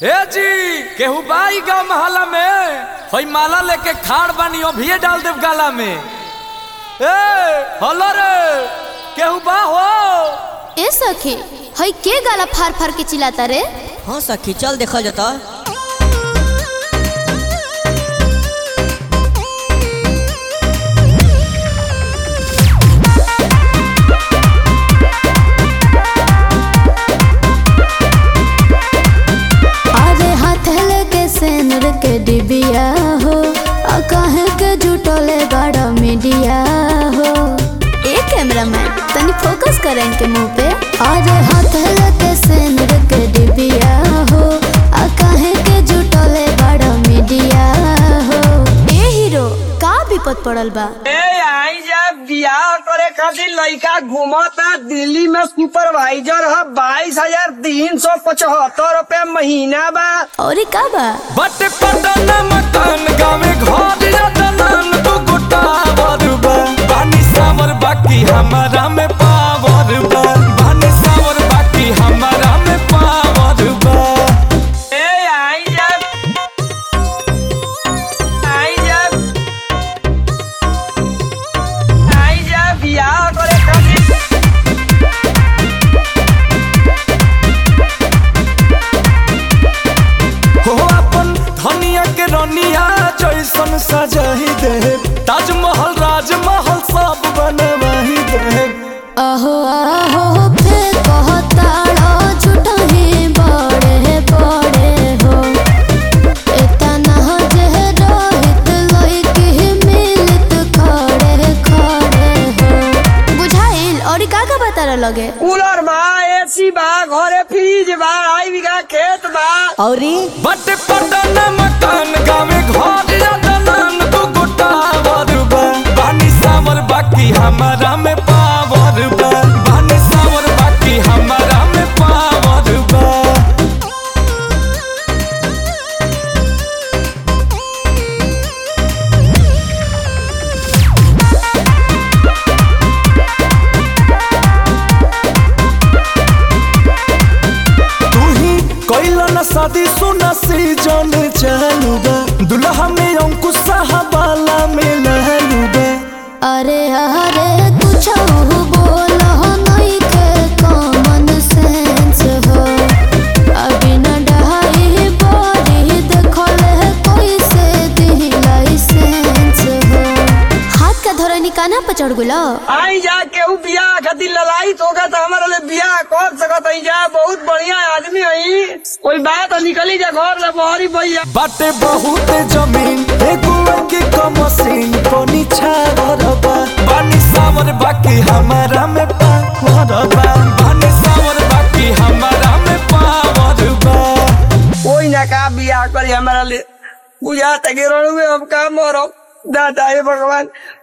ए जी केहू बाई गाँव महला में हई माला लेके खाड़ बानी अभिये डाल देव गाला में ए हलो रे केहू बा हो ए सखी हई के गाला फार फार के चिल्लाता रे हाँ सखी चल देखल जाता अरे हाथ लेके सेनुर के डिबिया हो आ काहे के जुटले बड़ा मीडिया हो ए कैमरामैन तनी फोकस कर इनके मुंह पे अरे हाथ लेके सेनुर के डिबिया हो आ काहे के जुटले बड़ा मीडिया हो ए हीरो का विपद पड़ल बा ए आई जब बियाह करे खातिर लड़का घूमता दिल्ली में सुपरवाइजर है बाईस हजार तीन सौ पचहत्तर रूपए महीना बा और ई का बा बट पटन मकान गाँव घर या दलान दू गोटा बा बानी सावर बाकी हमारा में पावर बा बानी सावर बाकी हमारा में पावर बा ए आई जब आई जब आई जब बियाह करे खातिर हो अपन धनिया के रनिया जैसन सजाही दे ताजमहल राजमहल सब बनवाही दे अहो अहो फिर कहताड़ा झूठा ही बड़े बड़े हो इतना जे रोहित लइके मिलत खड़े खड़े हो बुझाइल और का का बता लगे कूलर बा एसी बा घरे फ्रिज बा आई बीघा खेत बा औरी बट पटन मकान गावे घर या दलान दू गोटा बा बानी सावर बाकी हमारा में पावर बा बानी सावर बाकी हमारा में पावर बा तू ही कैला न शादी सुना सीजन चालू बा दुल्हा में अंकुश साहबाला में लहलू बा अरे अरे कुछ बोल नहीं के कॉमन सेंस हो अभी न डहाई बड़ी देखल है कोई से दी लाइसेंस हो हाथ का धोरा निकाना पर चढ़ गुलो आई जा केहू बियाह खातिर लड़ाई होगा तो हमारे लिए बियाह कर सकत है जा बहुत बढ़िया आदमी है कोई बात निकली जा घर ले बहरी भैया बाटे बहुत जमीन एगो के कमसीन कोनी छावर बा बानी सावर बाकी हमारा में पावर बा बानी सावर बाकी हमारा में पावर बा कोई ना का बियाह करी हमारा लिए बुझा तक में हम का मरो दादा हे भगवान